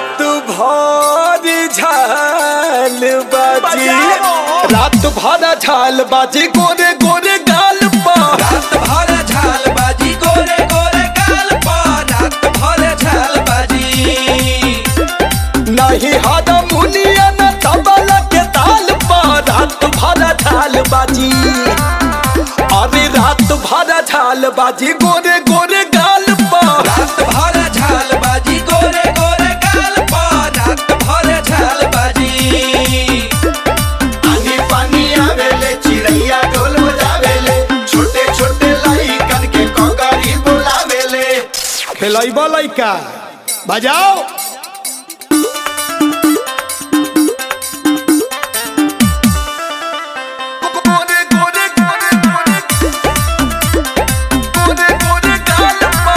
रात भर झाल बाजी बजाओ। रात भर झाल बाजी गोरे गोरे गाल पा रात भर झाल बाजी गोरे गोरे गाल पर रात भर झाल बाजी नहीं हादा मुनिया न तबला के ताल पा रात भर झाल बाजी अरे रात भर झाल बाजी गोरे गोरे गाल पा रात भर झाल बाजी गोरे गोरे गाल पर रात भर झाल बाजी पानी पानी आवेले चिड़ैया ढोल बजावेले छोटे छोटे लइकन के कोगरी बोलावेले खेलैबा लइका बजाओ गोरे गोरे गोरे गोरे गोरे गोरे गाल पा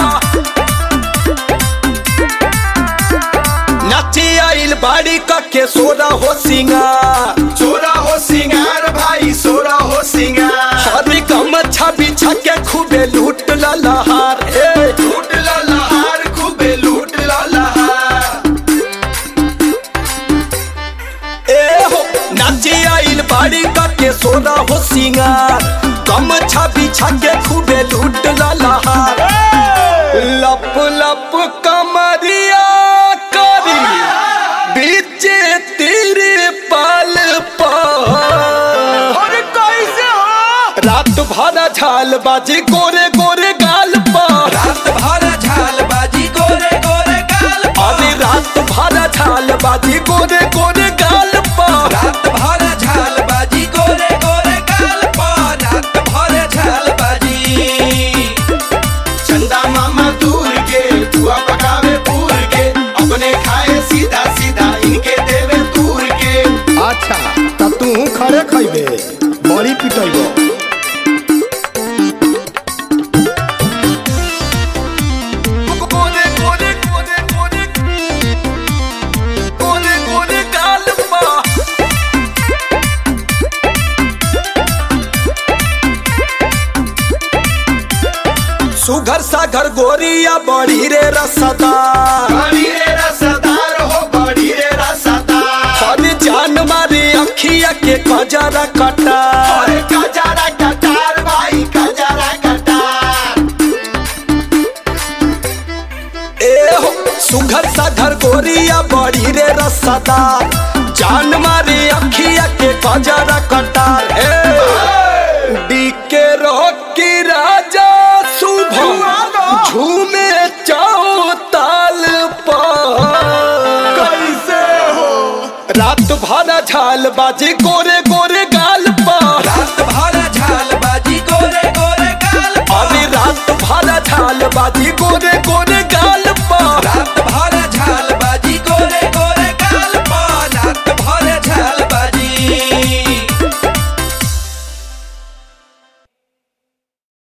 नाची आइल बाड़ी का के सोरा हो सिंगार सोरा हो सिंगार भाई सोरा हो सिंगार हरी गमछा बिछा के खूबे लूट ललहार ए लूट ला लहार खूबे लूट ला लहार ए हो नाची आइल बाड़ी का के सोना हो सिंगार गमछा बिछा के खूबे लूट ललहार लप लप कमरिया करी बीचे तेरे पाल पर कैसे हो रात भर झाल बाजी गोरे गोरे गाल पर रात भर झाल बाजी गोरे गोरे गाल अरे पर रात भर झाल बाजी गोरे गोरे गाल पर रात भर झाल बाजी गोरे गोरे गाल पर रात भर झाल बाजी चंदा मामा दूर के बुआ पकावे पूर के अपने खाए सीधा सीधा इनके देवे दूर के अच्छा त तू खड़े खइबे बड़ी पिटैबो गोरे गोरे गोरे गोरे गोरे गोरे गाल पा सुघर सागर गोरिया बड़ी रे रसदा बड़ी रे रसदार हो बड़ी रे रसदार हर जान मारे अखिया के कजरा कटा अरे कजारा कटार भाई कजारा कटार ए हो सुघर सागर गोरिया बड़ी रे रसदा जान मारे अखिया के कजरा कटार ए डीके रोकी राजा शुभ झूमे चाओ ताल पर कैसे हो रात भर झाल बाजी गोरे गोरे